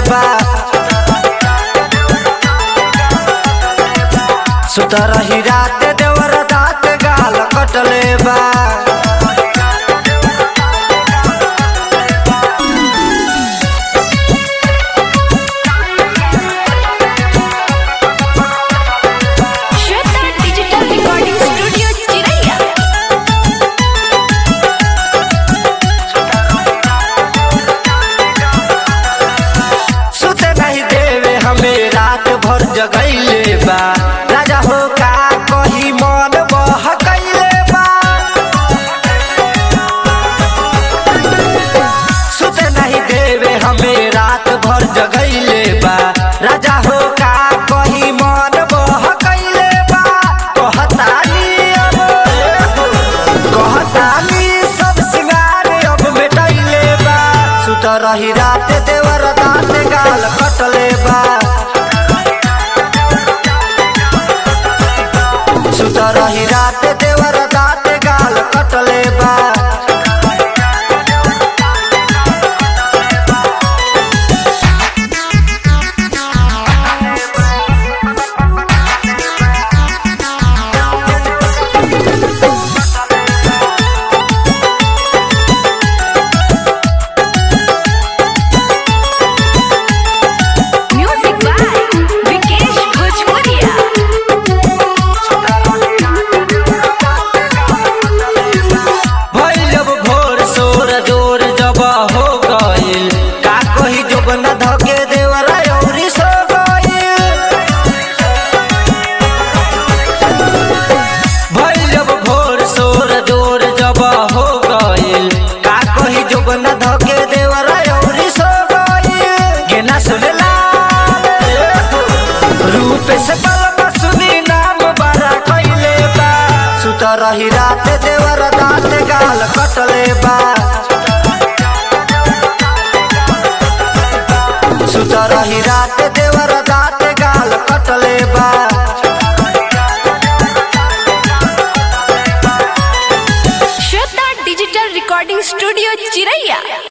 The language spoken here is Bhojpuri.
बा सुतर ही रात देवर दात गाल कटले बा श्वेता डिजिटल रिकॉर्डिंग स्टूडियो चिरैया सुते नहीं देवे हमें रात भर जगैले बा राजा हो का कही मन बहकैले बा सुते नहीं देवे हमें रात भर जगैले बा राजा हो का कही मन बहकैले बा कहतानी अब कहतानी सब सिंगार अब मिटैले बा सुत रही रात देवर दात गाल कटले बा सुत रही रात देवर दात गाल कटले बा म्यूजिक बाय विकेश भोजपुरिया भइल अब भोर सोर जोर जब हो गइल का कही जोबन धके देवर औरी सो गइल भइल अब भोर सोर जोर जब हो गइल का कही जोबन धके देवर औरी सो गइल गेना सुनला रूप से बलमा सुनी नाम बड़ा कइले बा सुत रही रात देवर दात गाल कटले बा सुत रही रात देवर दात गाल कटले बा श्वेता डिजिटल रिकॉर्डिंग स्टूडियो चिरैया